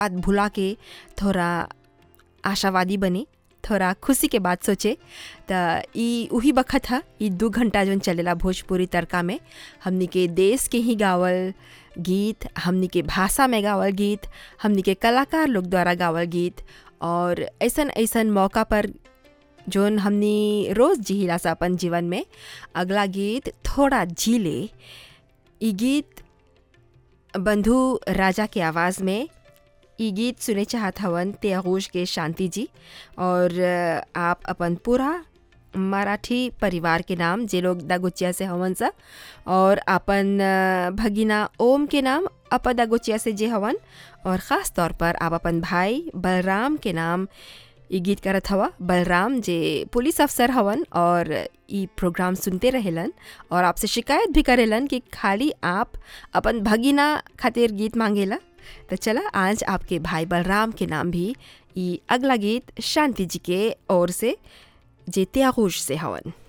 बात भुला के थोड़ा आशावादी बने थोड़ा खुशी के बात सोचे त ई उही बखत ह ई दू घंटा जौन चलेला भोजपुरी तड़का में हमनी के देश के ही गावल गीत हमनी के भाषा में गावल गीत हमनी के कलाकार लोग द्वारा गावल गीत और ऐसन ऐसन मौका पर जौन हमनी रोज़ जिहिला सा अपन जीवन में अगला गीत थोड़ा झीले ई गीत बंधु राजा के आवाज़ में ई गीत सुने चाहत हवन त्यागोश के शांति जी और आप अपन पूरा मराठी परिवार के नाम जे लोग दागोचिया से हवन सा और अपन भगिना ओम के नाम अप दागोचिया से जे हवन और ख़ास तौर पर आप अपन भाई बलराम के नाम ई गीत करत हवा बलराम जे पुलिस अफसर हवन और ई प्रोग्राम सुनते रहेलन और आपसे शिकायत भी करेलन कि खाली आप अपन भगिना खातिर गीत मांगेला तो चला आज आपके भाई बलराम के नाम भी ई अगला गीत शांति जी के ओर से जे त्यागोश से हवन